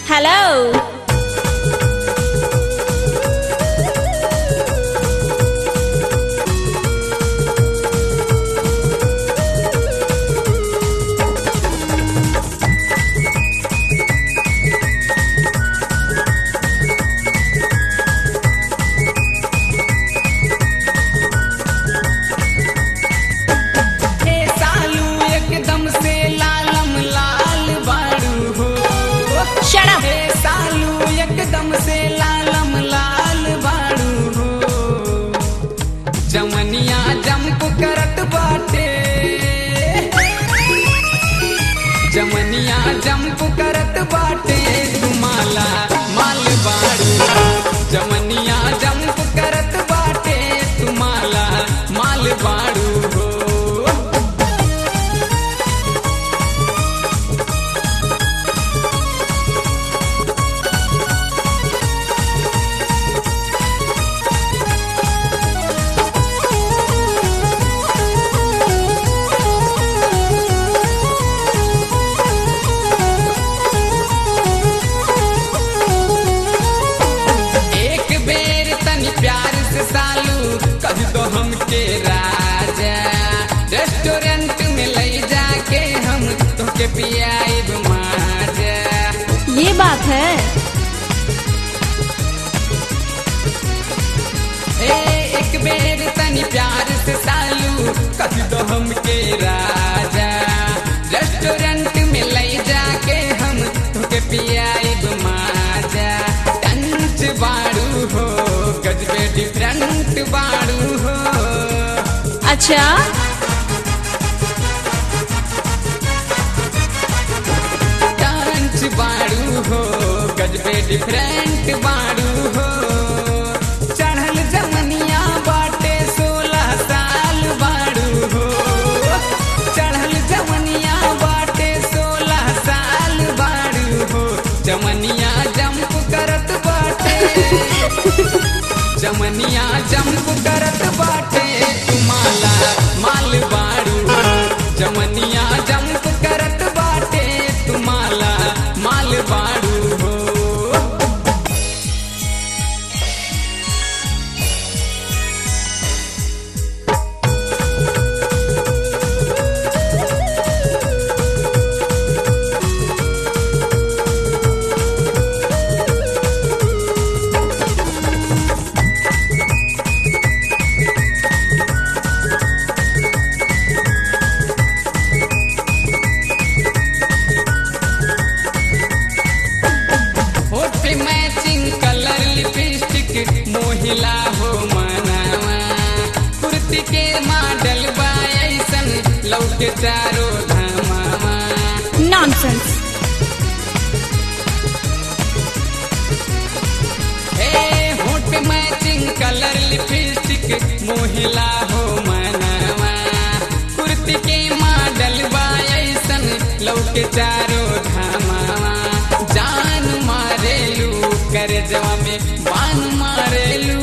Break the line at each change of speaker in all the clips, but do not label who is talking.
Hello.
हे सालू एकदम से लालम लाल बारू हो
Shut up.
हे सालू एकदम से लालम लाल बारू हो जमनिया जंप करत बाटे जमनिया जंप करत बाटे तुम्हारा माल बारू जमनिया जंप करत बाटे तुम्हारा माल बारू हो एक बेर तनी प्यार से सालू कह दो हमके राजा रेस्टोरेंट में ले जाके हम तोके पियाइब माजा
ये बात है
ए एक बेर तनी प्यार से सालू कह दो हमके राजा रेस्टोरेंट में ले जाके हम तोके पियाइब माजा टंच बाड़ू हो गजबे डिफरेंट बाड़ू हो
अच्छा
डांस बाड़ू हो गजबे डिफरेंट बाड़ू हो चढ़ल जमनिया बाटे सोलह साल बाड़ू हो चढ़ल जमनिया बाटे सोलह साल बाड़ू हो जमनिया जंप करत बाटे जमनिया जंप करत बाटे तुम्हारा माल बाड़ू जमनिया जंप करत बाटे तुम्हारा माल बाड़ू हो होठ पे मैचिंग कलर लिपस्टिक मोहिला हो मनावा कुर्ती के मॉडल बा ऐसन लौके चारो धामावा
नॉनसेंस
ए होठ पे मैचिंग कलर लिपस्टिक मोहिला हो मनावा कुर्ती के मॉडल बा ऐसन लौके चारो धामावा जान मारेलू कर जवा में बान मारेलू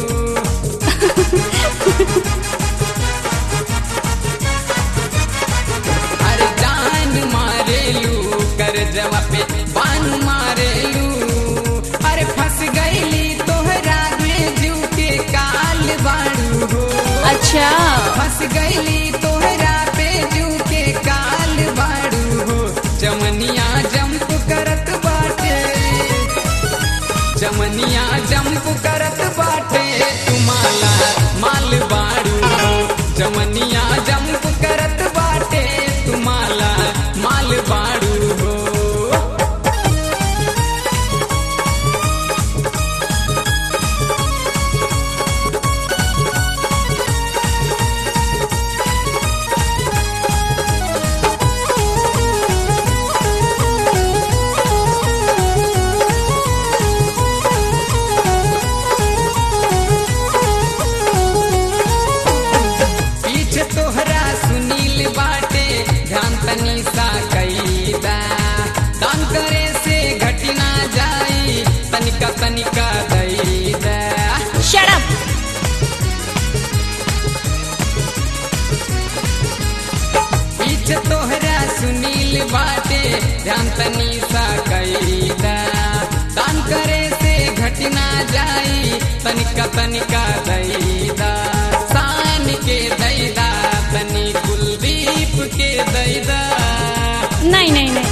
अरे जान मारेलू कर जवा पे बान मारेलू अरे फंस गईली तोहरा में जू के काल बाड़ू हो
अच्छा
फंस गईली तोहरा पे जू के काल बाड़ू हो जमनिया जंप करत बाटे जमनिया जंप करत बाटे तुम्हारा माल बाड़ू हो जमनिया जंप करत बाटे तुम्हारा माल बाड़ू हो पीछे तोहरा सुनील बाटे ध्यान तनी सा कैदा दान करे से घटी ना जाई तनिका तनिका दैदा
Shut up.
पीछे तोहरा सुनील बाटे ध्यान तनी सा कैदा जाई तनिका तनिका दैदा सान के दैदा तनी कुलदीप के दैदा
नहीं नहीं नहीं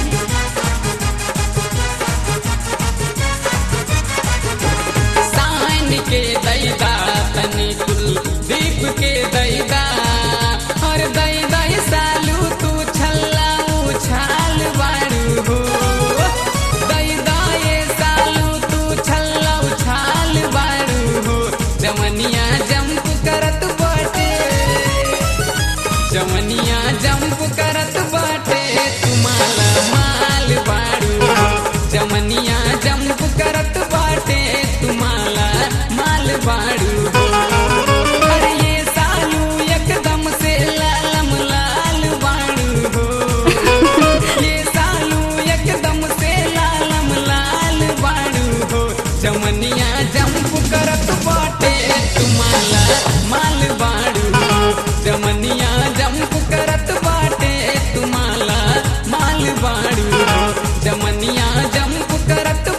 सान के दैदा तनी कुलदीप के दैदा और दैदा सालू तू छल्ला उछाल बारू हो दैदा ये सालू तू छल्ला उछाल बारू हो जमनिया जंप करत बाटे जमनिया जंप करत बाटे तुम्हारा माल बारू जमनिया जंप करत बाटे तुम्हारा माल बारू अरे ये सालू एकदम से लालम लाल बारू हो ये सालू एकदम से लालम लाल बारू हो जमनिया जंप करत बाटे तुम्हारा माल बारू हो जमनिया जंप करत बाटे तुम्हारा माल बारू हो जमनिया जंप करत